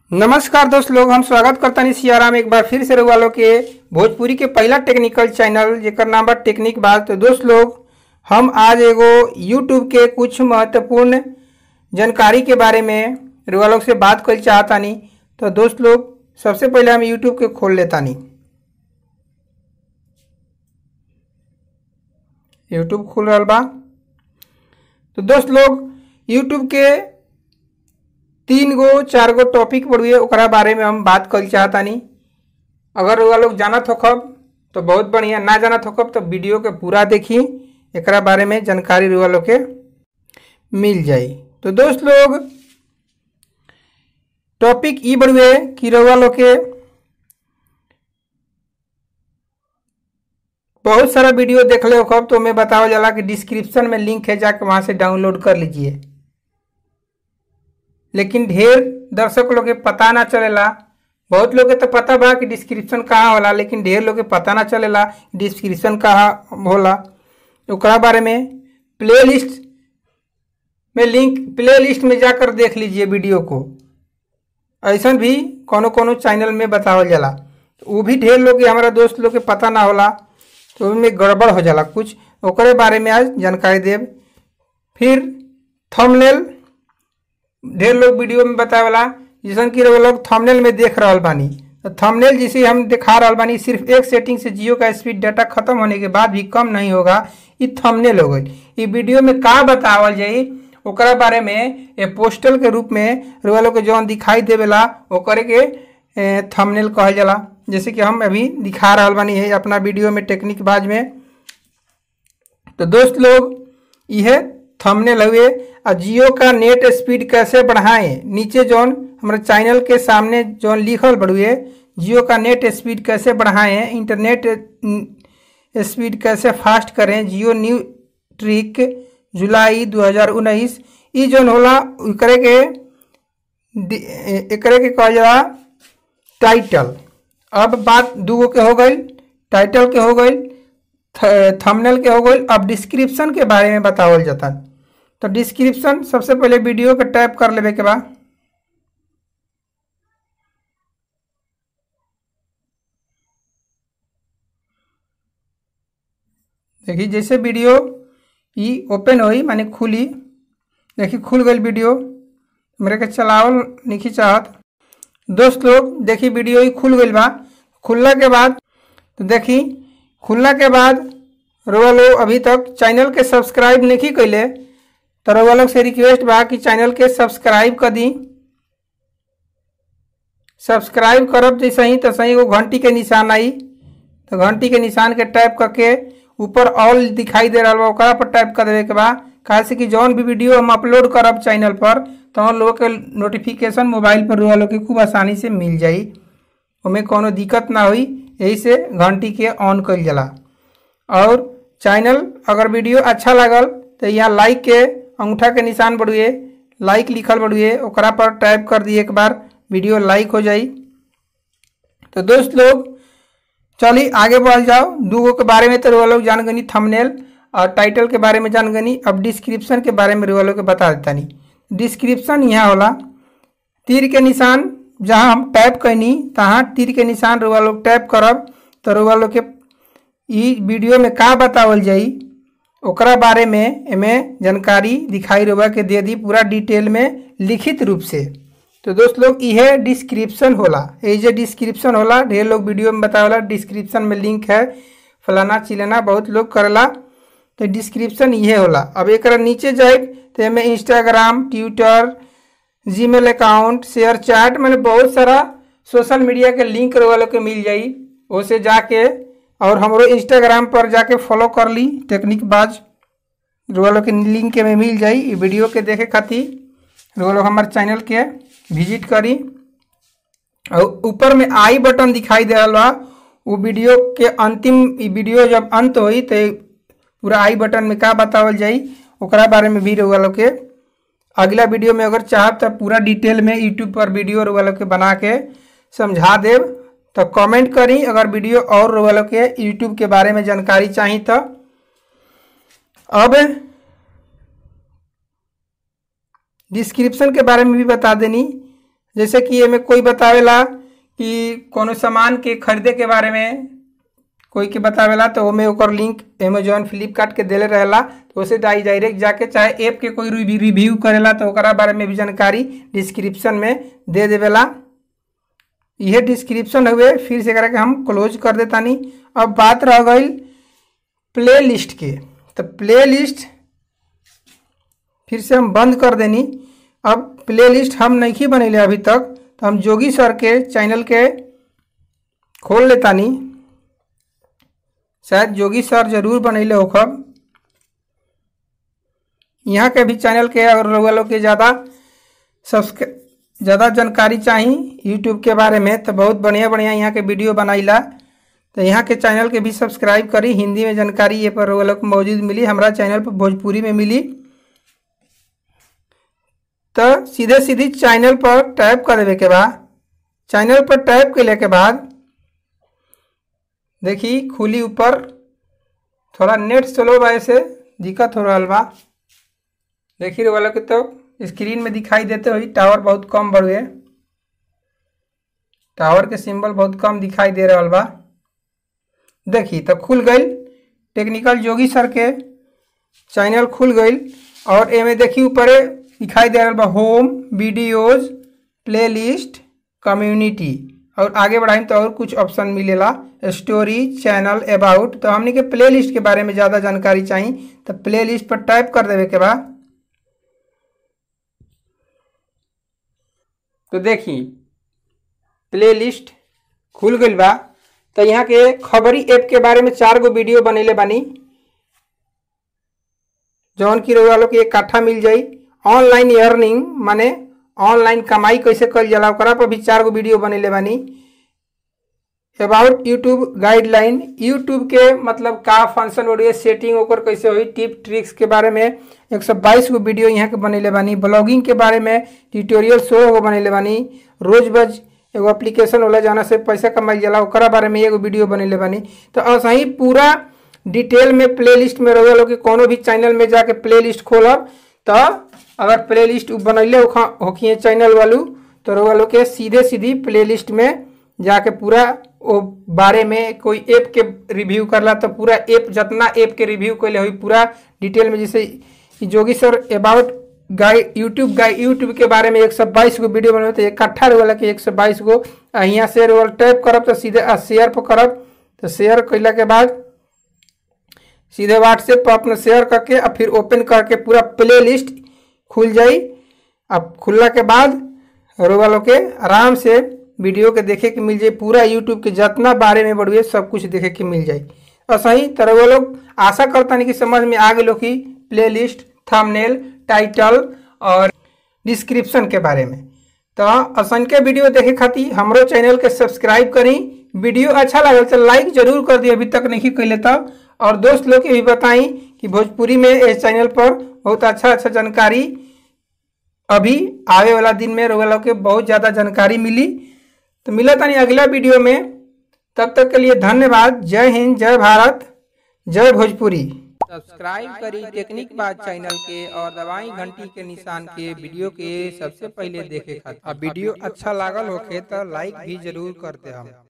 नमस्कार दोस्त लोग हम स्वागत करता नहीं सियाराम एक बार फिर से रहुआ लोग के भोजपुरी के पहला टेक्निकल चैनल जेकर नाम बा टेक्निक बात तो दोस्त लोग हम आज एगो यूट्यूब के कुछ महत्वपूर्ण जानकारी के बारे में रहुआ लोग से बात कर चाहतानी तो दोस्त लोग सबसे पहले हम यूट्यूब के खोल लेतानी यूट्यूब खुल रहा बा तो दोस्त लोग यूट्यूब के तीन गो चार गो टॉपिक पढ़िए ओकरा बारे में हम बात कर चाहतानी अगर रउआ लोग जानत होखब तो बहुत बढ़िया ना जानत होखब तो वीडियो के पूरा देखी एकरा बारे में जानकारी रउआ लोग के मिल जाई तो दोस्त लोग टॉपिक ई बढ़ुए कि रउआ लोग के बहुत सारा वीडियो देखले होखब तो मैं बतावल जाला कि डिस्क्रिप्शन में लिंक है जाके वहाँ से डाउनलोड कर लीजिए लेकिन ढेर दर्शक लोग के पता ना चलेला बहुत लोग के तो पता बा कि डिस्क्रिप्शन कहाँ होला लेकिन ढेर लोग के पता ना चलेला डिस्क्रिप्शन कहाँ होला ओकरा बारे में प्ले लिस्ट में लिंक प्ले लिस्ट में जाकर देख लीजिए वीडियो को ऐसा भी कोनो कोनो चैनल में बतावल जाला वो भी ढेर लोग के हमारा दोस्त लोग के पता ना होला तो उनमें गड़बड़ हो जाला कुछ ओकरे बारे में आज जानकारी देव फिर थंबनेल ढेर लोग वीडियो में बतावेला जैसन कि वो लोग थंबनेल में देख रहा बानी तो थंबनेल जिसे हम दिखा रहा बानी सिर्फ एक सेटिंग से जियो का स्पीड डाटा खत्म होने के बाद भी कम नहीं होगा ये थंबनेल हो गई ये वीडियो में का बतावल जाई ओकरा बारे में ए पोस्टल के रूप में रुआ लोग के जौन दिखाई देवेला ओकरे के थंबनेल कहल जाला जैसे कि हम अभी दिखा रहा बानी है अपना वीडियो में टेक्निक बाज में तो दोस्त लोग यह थंबनेल हुए और जियो का नेट स्पीड कैसे बढ़ाएं नीचे जौन हमारे चैनल के सामने जौन लिखल बढ़ुए जियो का नेट स्पीड कैसे बढ़ाएं इंटरनेट स्पीड कैसे फास्ट करें जियो न्यू ट्रिक जुलाई 2019 ई जौन होला एकरे के एकरे के कहल जाला टाइटल अब बात दूगो के हो गई टाइटल के हो गई थंबनेल के हो गई अब डिस्क्रिप्शन के बारे में बतावल जाता तो डिस्क्रिप्शन सबसे पहले वीडियो के टाइप कर लेवे के बाद देखिए जैसे वीडियो ई ओपन हुई माने खुली देखिए खुल गई वीडियो मेरे के चलावल नहीं चाहत दोस्त लोग देखिए वीडियो ही खुल गई बा खुलला के बाद तो देखी खुलला के बाद रोवा लोग अभी तक चैनल के सब्सक्राइब नहीं कैले तो रोवा लोग से रिक्वेस्ट बा कि चैनल के सब्सक्राइब कर दी सब्सक्राइब करब जैसे ही तो सही वो घंटी के निशान आई तो घंटी के निशान के टाइप करके ऊपर ऑल दिखाई दे रहा बा ओकरा पर टाइप कर देवे के बा कहा से कि जौन भी वीडियो हम अपलोड करब चैनल पर तो हम लोग के नोटिफिकेशन मोबाइल पर रोवा लोग के खूब आसानी से मिल जाई उमें कोनो दिक्कत ना हुई यही से घंटी के ऑन कर जाला और चैनल अगर वीडियो अच्छा लगल तो यहाँ लाइक के अंगूठा के निशान बढ़ुए लाइक लिखल बढ़ुए ओकरा पर टाइप कर दिए एक बार वीडियो लाइक हो जाई तो दोस्त लोग चलिए आगे बढ़ जाओ दूगो के बारे में तो रुआ लोग जान गनी थंबनेल और टाइटल के बारे में जान गनी अब डिस्क्रिप्शन के बारे में रुआ लोग के बता देता नहीं डिस्क्रिप्शन यहाँ होला तीर के निशान जहाँ हम टैप कैनी तहाँ तीर के निशान रुआ लोग टैप करब तो रुआ लोग के ई वीडियो में का बतावल जाई ओकरा बारे में एमे जानकारी दिखाई रुआ के दे दी पूरा डिटेल में लिखित रूप से तो दोस्त लोग यह डिस्क्रिप्शन होला ये जो डिस्क्रिप्शन होला ढेर लोग वीडियो में बतावला डिस्क्रिप्शन में लिंक है फलाना चिलाना बहुत लोग करला तो डिस्क्रिप्शन ये होला अब एक नीचे जाए तो एमे Instagram Twitter Gmail account share chat मैंने बहुत सारा सोशल मीडिया के लिंक वालों के मिल जाई उसे जाके और हमरो इंस्टाग्राम पर जाके फॉलो कर ली टेक्निक बाज वालों के लिंक में मिल जाई वीडियो के देखे खातिर लोग हमारे चैनल के विजिट करी और ऊपर में आई बटन दिखाई दे रहा बा वो वीडियो के अंतिम वीडियो जब अंत हुई तो पूरा आई बटन में का बतावल जाई ओकरा बारे में भी रउआ लोग के अगला वीडियो में अगर चाहब तो पूरा डिटेल में यूट्यूब पर वीडियो रउआ लोग के बना के समझा देव तो कमेंट करी अगर वीडियो और रउआ लोग के यूट्यूब के बारे में जानकारी चाहिए तो अब डिस्क्रिप्शन के बारे में भी बता देनी जैसे कि एमे कोई बतावेला कि कोनो सामान के खरीदे के बारे में कोई के बतावेला तो ओमे ओकर लिंक अमेजोन फ्लिपकार्ट के देले रहेला तो उसे डाई डायरेक्ट जाके चाहे ऐप के कोई रिव्यू रिव्यू करेला तो ओकरा बारे में भी जानकारी डिस्क्रिप्शन में दे देवेला यह डिस्क्रिप्शन हुए फिर से करा के हम क्लोज कर देतानी अब बात रह गई प्ले लिस्ट के तो प्ले लिस्ट फिर से हम बंद कर देनी अब प्ले लिस्ट हम नहीं बनैले अभी तक तो हम जोगी सर के चैनल के खोल लेतानी शायद जोगी सर जरूर बनैले होखब यहाँ के भी चैनल के अगर रउआ लोग के ज़्यादा सब्सक्राइब ज़्यादा जानकारी चाही यूट्यूब के बारे में तो बहुत बढ़िया बढ़िया यहाँ के वीडियो बनाइला तो यहाँ के चैनल के भी सब्सक्राइब करी हिंदी में जानकारी ये पर रउआ लोग को मौजूद मिली हमारा चैनल पर भोजपुरी में मिली तो सीधे सीधी चैनल पर टैप कर देवे के बाद चैनल पर टैप कैले के बाद देखी खुली ऊपर थोड़ा नेट स्लो बा से दिक्कत हो रहा बा देखी रहे वाला के तो स्क्रीन में दिखाई देते हुई टावर बहुत कम बढ़े टावर के सिंबल बहुत कम दिखाई दे रहा बा देखी तो खुल गई टेक्निकल जोगी सर के चैनल खुल गई और एमे देखी ऊपर दिखाई दे रहा बा होम वीडियोज प्लेलिस्ट कम्युनिटी और आगे बढ़ाई तो और कुछ ऑप्शन मिलेला स्टोरी चैनल अबाउट तो हमने के प्ले लिस्ट के बारे में ज़्यादा जानकारी चाहिए तो प्ले लिस्ट पर टाइप कर देवे के बाद तो देखी प्ले लिस्ट खुल गई बा तो यहाँ के खबरी ऐप के बारे में चार गो वीडियो बनेले बानी जौन की रउआ लोग के एक काठा मिल जाई ऑनलाइन अर्निंग माने ऑनलाइन कमाई कैसे कल जाला ओकरा पर भी चार गो वीडियो बनेले बानी अबाउट यूट्यूब गाइडलाइन यूट्यूब के मतलब का फंक्शन ऑडियो सेटिंग ओकर कैसे हुई टिप ट्रिक्स के बारे में एक सौ बाईस गो वीडियो यहाँ के बनेले बानी ब्लॉगिंग के बारे में ट्यूटोरियल सोलह गो बनेले बानी रोज बज एगो एप्लीकेशन होला जाना से पैसा कमाई जाला ओकरा बारे में एगो वीडियो बनेले बानी तो ऐसा ही पूरा डिटेल में प्ले लिस्ट में रहुआ लोग के कोनो भी चैनल में जाके प्ले लिस्ट खोलब तो अगर प्ले लिस्ट बनैले होखिए चैनल वालू तो रउआ लोग के सीधे सीधी प्ले लिस्ट में जाके पूरा वो बारे में कोई ऐप के रिव्यू करला तो पूरा ऐप जितना ऐप के रिव्यू कैले हुई पूरा डिटेल में जैसे Jogi sir about guide YouTube guide YouTube के बारे में एक सौ बाईस गो वीडियो बनवे तो इकट्ठा वाला के एक सौ बाईस गो यहाँ से रोल टैप करब तो सीधे शेयर पर करब तो शेयर कैला के बाद सीधे व्हाट्सएप पर अपना शेयर करके और फिर ओपन करके पूरा प्ले लिस्ट खुल जाई अब खुलला के बाद रोवा लोग के आराम से वीडियो के देखे के मिल जाए पूरा यूट्यूब के जितना बारे में बढ़िए सब कुछ देखे के मिल जाए और सही तरह वो लोग आशा करता नहीं कि समझ में आ गए कि प्ले लिस्ट थंबनेल टाइटल और डिस्क्रिप्शन के बारे में तो असंख्य वीडियो देखे खातिर हमरो चैनल के सब्सक्राइब करी वीडियो अच्छा लगल तो लाइक जरूर कर दी अभी तक नहीं कैले तब और दोस्त लोग के भी बताई कि भोजपुरी में इस चैनल पर बहुत अच्छा अच्छा जानकारी अभी आवे वाला दिन में रोगा लोग के बहुत ज़्यादा जानकारी मिली तो मिला था नहीं अगला वीडियो में तब तक के लिए धन्यवाद जय हिंद जय भारत जय भोजपुरी सब्सक्राइब करी टेक्निक बात चैनल के और दवाई घंटी के निशान के वीडियो के सबसे पहले देखे खातिर अब वीडियो अच्छा लागल होखे तो लाइक भी जरूर करते हम